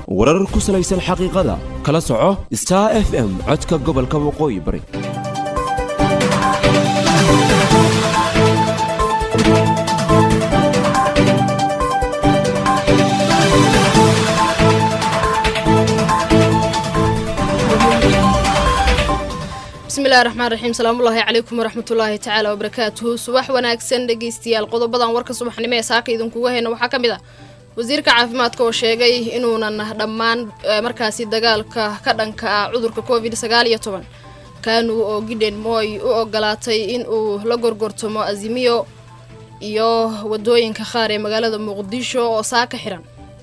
warar ku salaysan xaqiiqada kala soco star f m codka gobolka waqooyi bari bismillahi raxmaan raxiim salaamullaahi calaykum waraxmatullaahi tacaala wabarakaatuhu subax wanaagsan dhegeystayaal qodobadan warka subaxnimo ee saaka idinkuga heyna waxaa ka mid ah wasiirka caafimaadka oo sheegay inuunan dhammaan markaasi dagaalka ka dhanka ah cudurka covid sagaal iyo toban kanu oo gidhen mooy u ogolaatay in uu la gorgortamo azimiyo iyo wadooyinka qaar ee magaalada muqdisho oo saaka xiran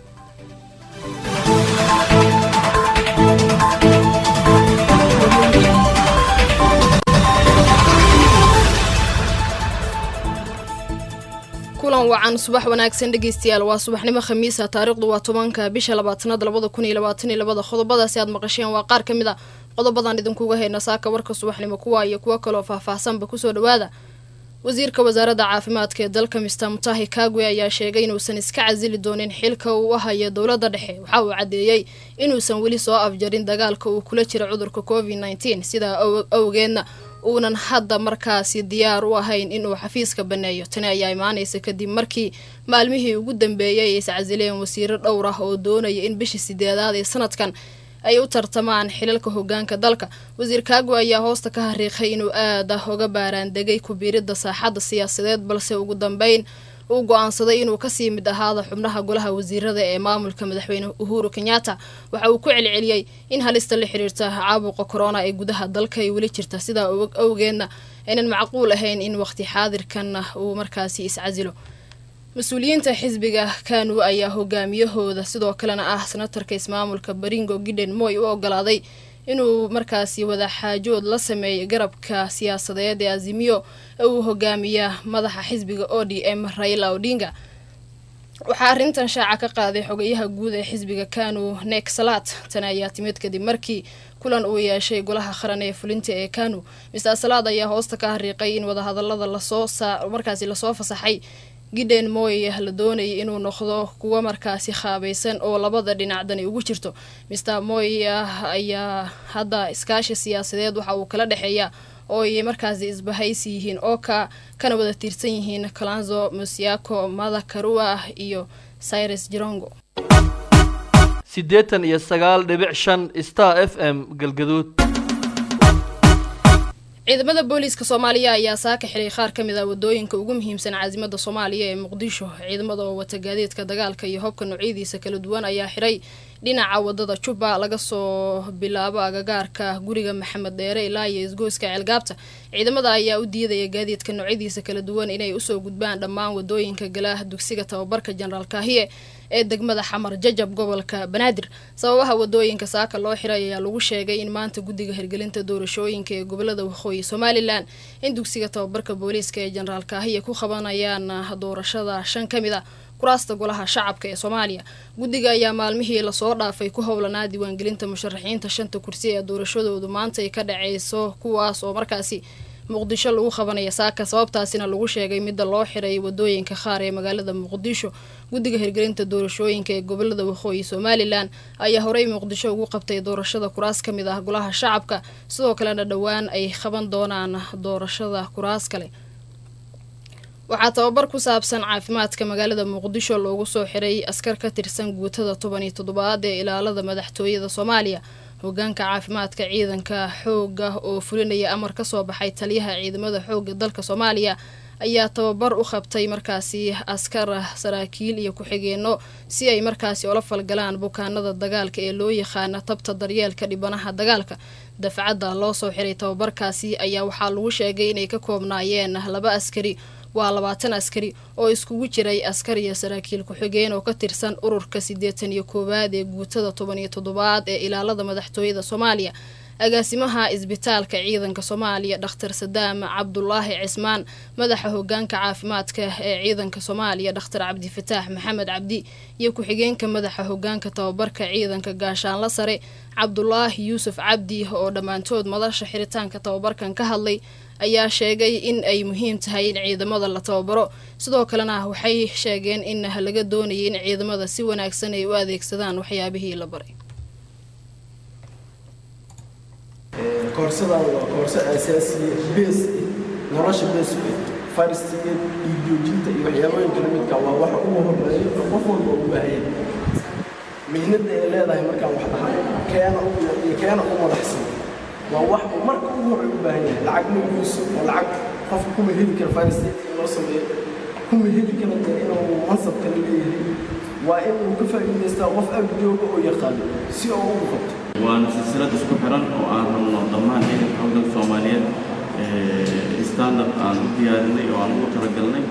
kulan wacan subax wanaagsan dhegeystayaal waa subaxnimo khamiisa taariikhdu waa tobanka bisha labaatanaad labada kun iyo labaatan iyo labada qodobadaasi aad maqasheen waa qaar ka mid a qodobadan idinkuga hayna saaka warka subaxnimo kuwa iyo kuwo kaloo faahfaahsanba kusoo dhawaada wasiirka wasaaradda caafimaadka ee dalka mister mutahi kagwe ayaa sheegay inuusan iska casili doonin xilka uu u hayo dowladda dhexe waxa uu caddeeyey inuusan weli soo afjarin dagaalka uu kula jira cudurka covid nneteen sidaa awgeedna uunan hadda markaasi diyaar u ahayn inuu xafiiska banneeyo tani ayaa imaanaysa kadib markii maalmihii ugu dambeeyey ay iscasileen wasiiro dhowr ah oo doonaya in bishii sideedaad ee sanadkan ay u tartamaan xilalka hogaanka dalka wasiir kaago ayaa hoosta ka hariiqay inuu aada uga baaraandegay kubiiridda saaxadda siyaasadeed balse ugu dambeyn uu go-aansaday inuu kasii mid ahaada xubnaha golaha wasiirada ee maamulka madaxweyne uhuru kenyatta waxa uu ku celceliyey in halista la xiriirta caabuqa korona ee gudaha dalka ay weli jirta sidaa awgeedna aynan macquul ahayn in waqti xaadirkan uu markaasi iscasilo mas-uuliyiinta xisbiga kanu ayaa hogaamiyahooda sidoo kalena ah senatarka ismaamulka baringo gidhen moy u ogolaaday inuu markaasi wadaxaajood la sameeyo garabka siyaasadeed ee azimiyo ee uu hogaamiya madaxa xisbiga o d m raila odinga waxaa arrintan shaaca ka qaaday xogayaha guud ee xisbiga kanu nek salat tani ayaa timid kadib markii kulan uu yeeshay golaha qaran ee fulinta ee kanu mister salaad ayaa hoosta ka hariiqay in wadahadalada lasoo markaasi lasoo fasaxay gidhen moy la doonayay inuu noqdo kuwa markaasi qaabaysan oo labada dhinac dani ugu jirto mister moy ayaa hadda iskaashi siyaasadeed waxa uu kala dhexeeya oo ay markaasi isbahaysi yihiin oo ka kana wada tiirsan yihiin kalanzo musiako mada karua iyo cyrus jirongo siddeetan iyo sagaal dhibic shan star f m galgaduud ciidamada booliiska soomaaliya ayaa saaka xiray qaar ka mid ah wadooyinka ugu muhiimsan caasimada soomaaliya ee muqdisho ciidamada oo wata gaadiidka dagaalka iyo hobka noocyadiisa kala duwan ayaa xiray dhinaca wadada jubba laga soo bilaabo agagaarka guriga maxamed dheere ilaa iyo isgoyska ceelgaabta ciidamada ayaa u diidaya gaadiidka noocyadiisa kala duwan inay usoo gudbaan dhammaan wadooyinka galaah dugsiga tababarka jenaraal kaahiye ee degmada xamar jajab gobolka banaadir sababaha wadooyinka saaka loo xiray ayaa lagu sheegay in maanta guddiga hirgelinta doorashooyinka ee gobolada waqooyi somalilan in dugsiga tababarka booliiska ee jenaraal kaahiye ku qabanayaan doorashada shan ka mid a kuraasta golaha shacabka ee soomaaliya guddiga ayaa maalmihii lasoo dhaafay ku howlanaa diiwaangelinta musharaxiinta shanta kursi ee doorashadoodu maanta ay ka dhaceyso kuwaas oo markaasi muqdisho lagu qabanaya saaka sababtaasina lagu sheegay midda loo xiray wadooyinka qaar ee magaalada muqdisho guddiga hirgelinta doorashooyinka ee gobolada waqooyi somalilan ayaa horey muqdisho ugu qabtay doorashada kuraas ka mid ah golaha shacabka sidoo kalena dhowaan ay qaban doonaan doorashada kuraas kale waxaa tababar ku saabsan caafimaadka magaalada muqdisho loogu soo xiray askar ka tirsan guutada toban iyo toddobaad ee ilaalada madaxtooyada soomaaliya hogaanka caafimaadka ciidanka xooga oo fulinaya amar kasoo baxay taliyaha ciidamada xooga dalka soomaaliya ayaa tababar u qabtay markaasi askar saraakiil iyo ku-xigeenno si ay markaasi ula falgalaan bukaanada dagaalka ee loo yaqaana tabta daryeelka dhibanaha dagaalka dafcadda loo soo xiray tababarkaasi ayaa waxaa lagu sheegay inay ka koobnaayeen laba askari waa labaatan askari oo iskugu jiray askar iyo saraakiil ku-xigeen oo ka tirsan ururka siddeetan iyo koowaad ee guutada toban iyo toddobaad ee ilaalada madaxtooyada soomaaliya agaasimaha isbitaalka ciidanka soomaaliya dhakhtar sadaam cabdulaahi cismaan madaxa hogaanka caafimaadka ee ciidanka soomaaliya dhakhtar cabdifataax maxamed cabdi iyo ku-xigeenka madaxa hogaanka tababarka ciidanka gaashaanla sare cabdulaahi yuusuf cabdi oo dhammaantood madasha xiritaanka tababarkan ka hadlay ayaa sheegay in ay muhiim tahay in ciidamada la tababaro sidoo kalena waxay sheegeen in laga doonayay in ciidamada si wanaagsan ay u adeegsadaan waxyaabihii la baray koorsadan waa koorso asaasiya bees nolosha bees farsiga dhiigjoojinta iyo waxyaabooyinka lamidka waa waxa ugu horeeya oo qof walba u baahaya mihnada ay leedahay markaan wax dhahay keena iyo keena u madaxsan waa wax uu marka ugu horey u baahan yahay lacag nugiisu oo lacag qofka kuma heli kara farsiga in loo sameeyo kuma heli kara dee inuu mansab kale leeyahay waa in uu ka faa'iidaystaa qof ag jooga oo yaqaano si oo ugu qabto waana silsilad isku xiran oo aan rabno dhammaan ciidanka howlgalka soomaaliyeed standard aan u diyaarinay oo aan ugu talagalnay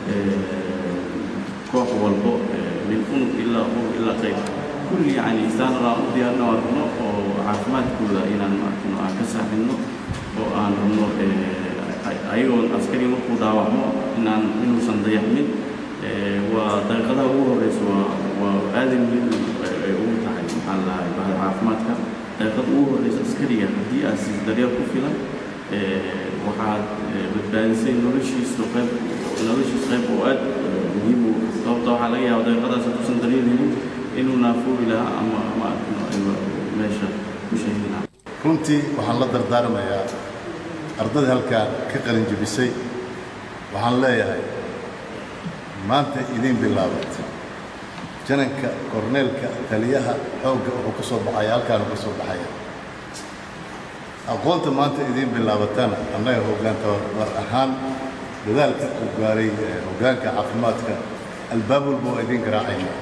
koox walbo min unug ilaa urug ilaa qayb kulli yani standard aan u diyaarinay oo aan rabno oo caafimaadkooda inaan maarkino aan ka saaxinno oo aan rabno ayagoon askari markuu dhaawacmo inaan inuusan dayaxmin waa daqiiqadaha ugu horeysa waa waa aaday muhiim ay ugu tahay maxaa la dhahay bahda caafimaadka daqiiqada ugu horeysa askariga haddii aad siis daryeel ku filan waxaad badbaadisay noloshiisa qayb noloshiisa qayb oo aad muhiim u sababta waxaa laga yaaba daqiiqadaas hadduusan daryeel helin inuu naafuuri lahaa ama maarkino meesha ku sheegi lahaa runtii waxaan la dardaarmayaa ardada halkaa ka qalin jebisay waxaan leeyahay maanta idiin bilaabatay jananka korneelka taliyaha xoogga wuxuu ka soo baxaya halkaanu ka soo baxaya aqoonta maanta idiin bilaabatana annaga hoggaanta war ahaan dadaalka uu gaaray hoggaanka caafimaadka albaab walba waa idiin garaacayna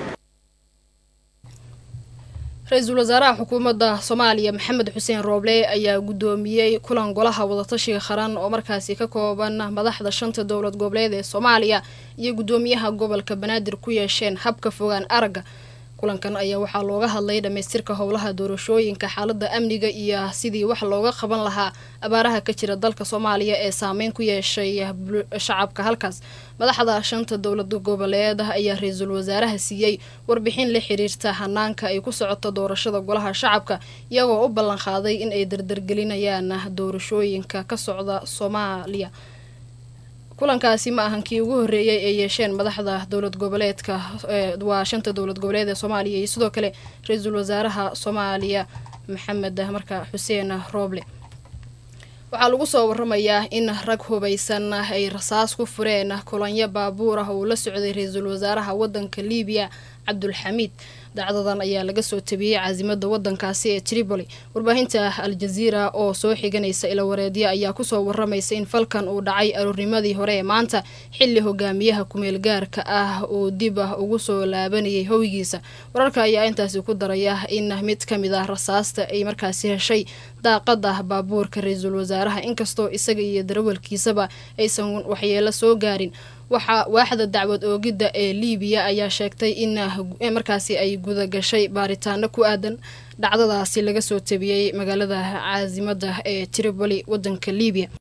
ra-iisul wasaaraha xukuumadda soomaaliya maxamed xuseen rooble ayaa guddoomiyey kulan golaha wadatashiga qaran oo markaasi ka kooban madaxda shanta dowlad goboleed ee soomaaliya iyo guddoomiyaha gobolka banaadir ku yeesheen habka fogaan aragga kulankan ayaa waxaa looga hadlay dhammaystirka howlaha doorashooyinka xaaladda amniga iyo sidii wax looga qaban lahaa abaaraha ka jira dalka soomaaliya ee saameyn ku yeeshay shacabka halkaas madaxda shanta dowlad goboleed ayaa ra-iisul wasaaraha siiyey warbixin la xiriirta hanaanka ay ku socoto doorashada golaha shacabka iyagoo u ballan qaaday in ay dardargelinayaan doorashooyinka ka socda soomaaliya kulankaasi ma ahan kii ugu horreeyay ay yeesheen madaxda dowlad goboleedka waa shanta dowlad goboleed ee soomaaliya iyo sidoo kale ra-iisul wasaaraha soomaaliya maxamed marka xuseen rooble waxaa lagu soo waramayaa in rag hubaysan ay rasaas ku fureen kulanyo baabuur ah uu la socday ra-iisul wasaaraha wadanka liibiya cabdulxamiid dacdadan ayaa laga soo tabiyey caasimada wadankaasi ee tripoli warbaahinta al-jaziira oo soo xiganaysa ilawareedyo ayaa kusoo waramaysa in falkan uu dhacay aroornimadii hore ee maanta xili hogaamiyaha kumeel gaarka ah uu dib ah ugu soo laabanayay hoygiisa wararka ayaa intaasi ku daraya in mid ka mid ah rasaasta ay markaasi heshay daaqada baabuurka ra-iisul wasaaraha inkastoo isaga iyo darawalkiisaba aysan waxyeelo soo gaarin waxaa waaxda dacwad oogidda ee liibiya ayaa sheegtay in markaasi ay guda gashay baaritaano ku aadan dhacdadaasi laga soo tabiyey magaalada caasimada ee tripoli wadanka liibiya